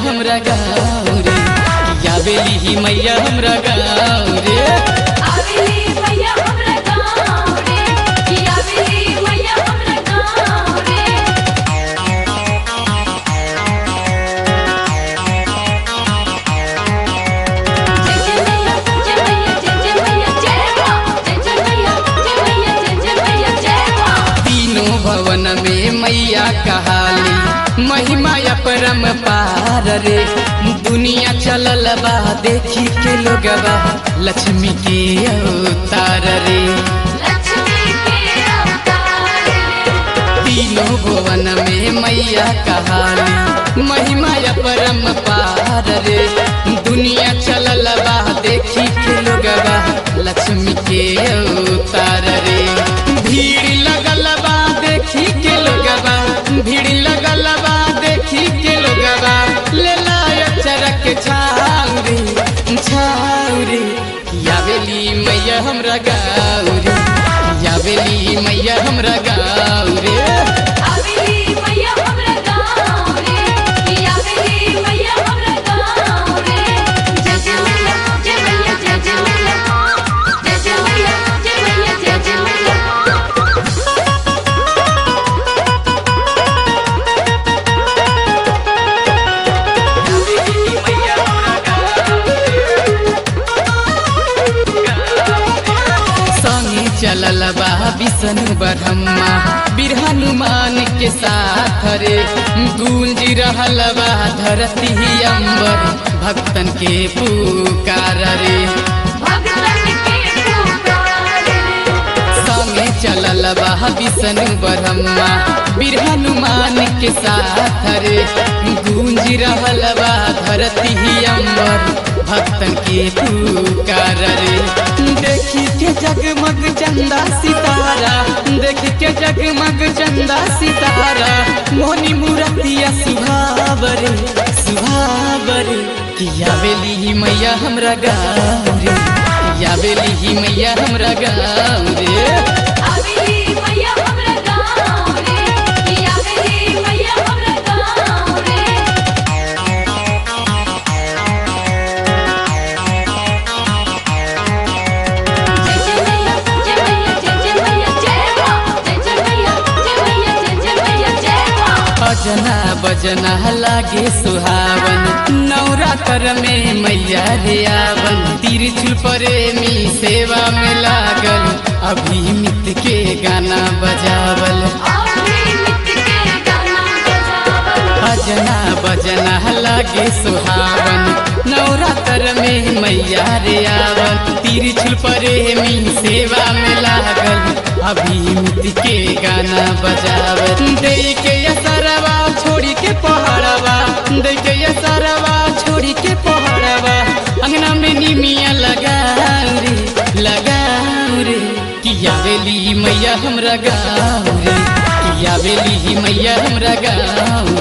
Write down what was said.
हमरा गाँव रे किया बेली ही मैया हमरा गाँव रे आवेली मैया हमरा गाँव रे कि आवेली मैया हमरा गाँव रे जय जय मैया जय मैया जय जय मैया जय माँ जय जय मैया जय मैया जय जय मैया जय माँ तीनों भवन में मैया कहाली महिमा अपरम पार रे दुनिया चलल बा देखी के लोगबा लक्ष्मी के अवतार रे लक्ष्मी के अवतार रे तीनों भुवन में मैया कहाली महिमा अपरम पार रे दुनिया चलल बा देखी के लोगबा लक्ष्मी के अवतार रे भीड़ लगल बा देखी के लोगबा भीड़ लगल बा देखी के लोगबा ले लाय चरक छाउरी छाउरी यावेली मैया हमरा गाउरी यावेली मैया हमरा गाँव रे आवेली मैया हमरा गाँव रे कि आवेली मैया हमरा गाँव रे जय जय मैया जय मैया जय जय मैया जय जय मैया जय मैया जय जय मैया संगे चलल बा विष्णु ब्रह्मा बीर हनुमान के साथ रे गूंज रहल बा धरती अंबर भक्तन के पुकार रे भगतन के पुकार रे संगे चलल बा विष्णु ब्रह्मा बीर हनुमान के साथ रे गूंज रहल बा धरती अंबर भक्तन के पुकार रे देखी के जगमग चंदा सितारा देख के जगमग चंदा सितारा मोनी मूर्तिया सुभावरे सुभावरे किया बेली मैया हमरा गाँव रे किया बेली ही मैया हमरा गाँव रे आवेली मैया हमरा गाँव रे कि आवेली मैया हमरा गाँव रे जय जय मैया जय मैया जय जय मैया जय माँ जय जय मैया जय मैया जय जय मैया जय माँ अजना बजना लागे सुहावन नवरात्र में मैया रे आवन तिरछुल प्रेमी सेवा में लागल अभिमित के गाना बजावल आवेली मिट के गाना बजावल अजना बजना लागे सुहावन नवरात्र में मैया रे आवन तिरछुल प्रेमी सेवा में लागल अभिमित के गाना बजावल दे के असरवा छोड़ी के पहाड़वा दे के असरवा छोड़ी के पहाड़वा अंगना में निमिया लगाऊ रे लगाऊ रे किया बेली मैया हमरा गाँव रे किया बेली मैया हमरा गाँव